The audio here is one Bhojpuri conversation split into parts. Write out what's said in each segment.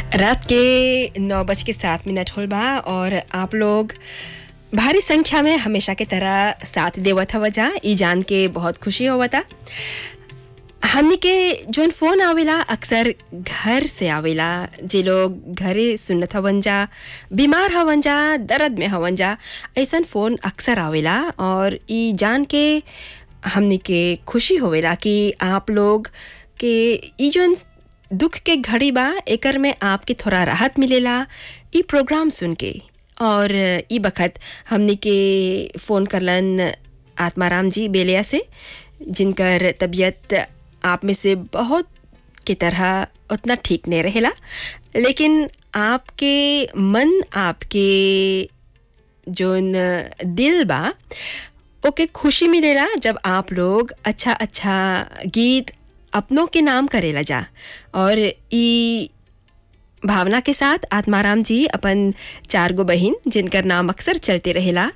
रात के नौ बज के सात मिनट होल बा और आप लोग भारी संख्या में हमेशा के तरह साथ देवत हवा जा ई जान के बहुत खुशी होवता हमनी के जोन फोन आवेला अक्सर घर से आवेला जे लोग घरे सुनत हवन जा बीमार हवन जा दर्द में हवन जा ऐसन फोन अक्सर आवेला और ई जान के हमनी के खुशी होवेला कि आप लोग के ई जोन दुख के घड़ी बा एकर में आपके थोड़ा राहत मिलेला ई प्रोग्राम सुन के और ई बखत हमनी के फ़ोन करलन आत्माराम जी बेलिया से जिनकर तबीयत आप में से बहुत की तरह उतना ठीक नहीं रहेला लेकिन आपके मन आपके जोन दिल बा ओके खुशी मिलेला जब आप लोग अच्छा अच्छा गीत अपनों के नाम करेला जा और ई भावना के साथ आत्माराम जी अपन चार गो बहिन जिनकर नाम अक्सर चलते रहेला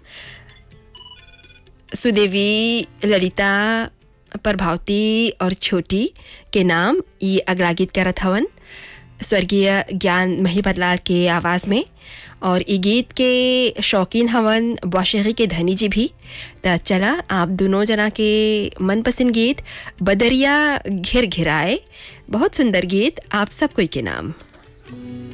सुदेवी ललिता प्रभावती और छोटी के नाम ई अगला गीत करत हवन स्वर्गीय ज्ञान मही बदलाल के आवाज़ में और ई गीत के शौकीन हवन बौशेगी के धनी जी भी त चला आप दोनों जना के मनपसंद गीत बदरिया घिर घिराए बहुत सुंदर गीत आप सब कोई के नाम